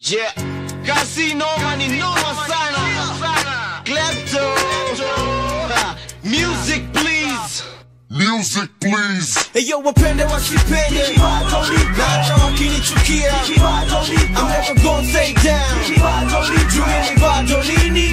Yeah, Casino ni noma sana. Klepto. Ha, Music please. Music, please. Eyo wapende wasipende na hata wakinichukia I'm never gonna stay down Juu mimi bado nini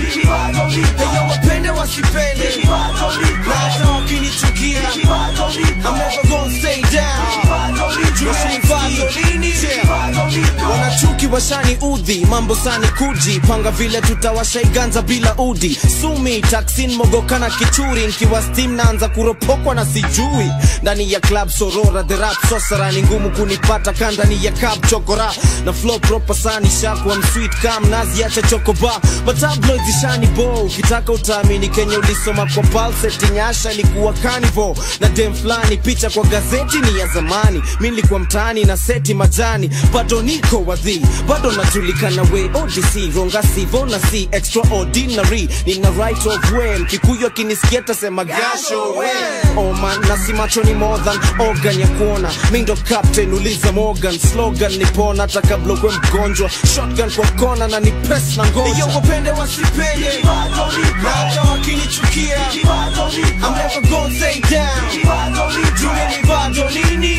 Eyo wapende wasipende na hata wakinichukia I'm never gonna stay down Juu mimi bado nini wanachuki washani udhi mambo sani kuji panga vile tutawashaiganza bila udi sumi taksin mogokana kichuri nkiwa steam naanza kuropokwa na sijui ndani ya club sorora the rap sosara ni ngumu kunipata kandani ya cab chokora na flow proper sani shakwa msweet kam nazi acha chokoba matabloid zishani bo ukitaka utaamini kenya ulisoma kwa palset nyasha ilikuwa carnival na dem fulani picha kwa gazeti ni ya zamani mi nilikuwa mtaani na seti majani bado niko wadhi bado najulikana we odc ronga sivo na si extraordinary nina right of way mkikuyu akinisikia tasema gasho we oman na si macho ni more than organ ya kuona mi ndo captain uliza morgan slogan nipona hata kabla ukwe mgonjwa shotgun kwa kona na ni press na ngoja iyo wapende wasipende na hata wakinichukia I'm never gonna stay down juu mimi bado nini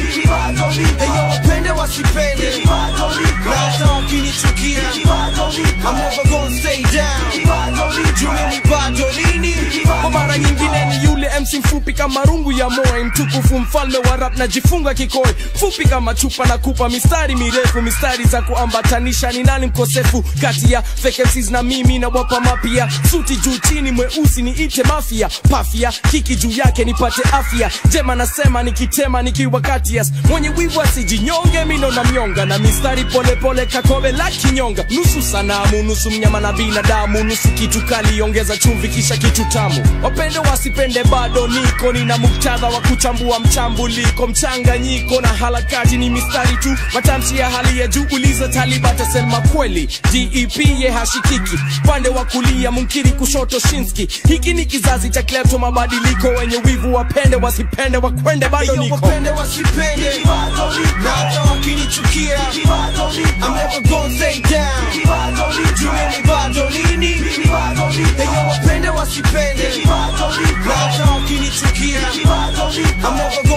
iyo wapende wasipende na hata wakinichukia I'm never gonna stay down juu mimi bado nini kwa mara nyingine ni yule MC mfupi kama rungu ya moe mtukufu mfalme wa rap najifunga kikoi fupi kama chupa na kupa mistari mirefu mistari za kuambatanisha ni nani mkosefu kati ya fake MCs na mimi na wapa mapia suti juu chini mweusi ni ite mafia pafia kiki juu yake nipate afya jema nasema nikitema nikiwa katias mwenye wivu asijinyonge mino na myonga na mistari polepole kakobe la kinyonga nusu sanamu nusu mnyama na binadamu nusu kitu kali ongeza chumvi kisha kitu tamu wapende wasipende bado niko nina muktadha wa kuchambua mchambuliko mchanganyiko na harakati ni mistari tu matamshi ya hali ya juu uliza taliba tasema kweli dep ye hashikiki pande wa kulia munkiri kushoto shinski hiki ni kizazi cha klepto mabadiliko wenye wivu wapende wasipende wakwende bado Iyo niko wapende wasipende na hata wakinichukia I'm never gonna stay down juu mimi bado nini Iyo wapende wasipende na hata wakinichukia I'm never